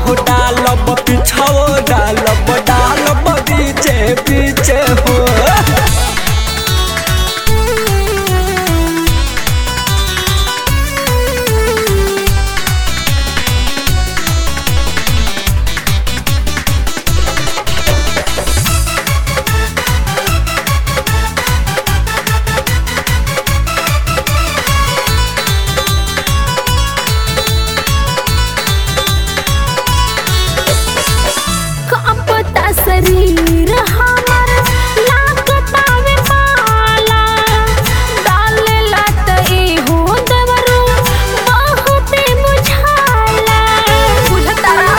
अगवो डालब पिछवो डालब डालब बीचे बीचे हो कांपता शरीर हमर लागतावे पाला डालेला त एहो दवरू बहुते बुझाला बुझतारा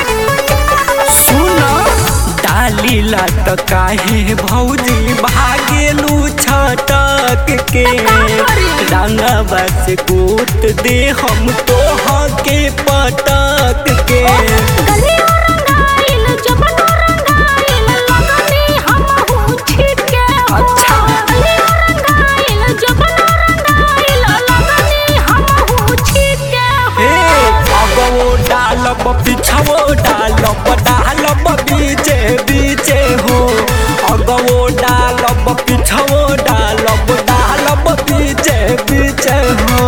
सुन डालीला त काहे भौजी भागेलू छटक के रंगवा से गोत दे हम तोह के पटक के गलियो रंगाइल जबनो रंगाइल लगनी हमहू छिटके हो अच्छा। गलियो रंगाइल जबनो रंगाइल लगनी हमहू छिटके हे हो अगवो डालब पिछवो डालब डालब बीचे बीचे हो अगवो डालब पिछवो डालब डालब बीचे बीचे हो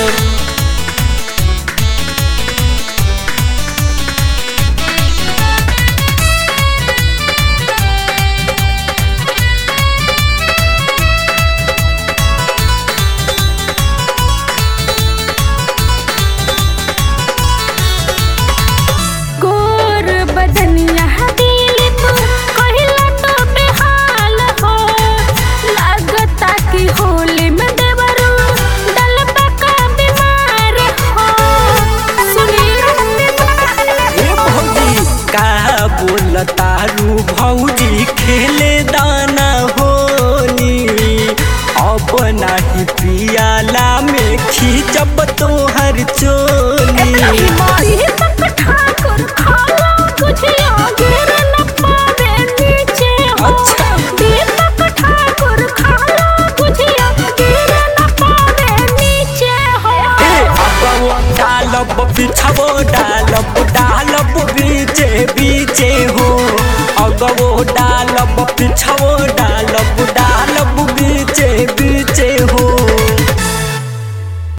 गोर बदनिया दिलिप कहिला तो बेहाल हो लागता कि होली में देवरू डलबा का बीमार हो सुनी ए भौजी का बोलतारू भौजी खेले दाना होली अब नाही पियाला में खींचब तोहर चोली मारी तक ठाकुर खाला कुछ गिर न पावे नीचे हो अच्छा। दीपक ठाकुर खाला कुछ गिर न पावे नीचे हो ए अगवो डालब पिछवो डालब डालब बीचे बीचे हो अगवो डालब पिछवो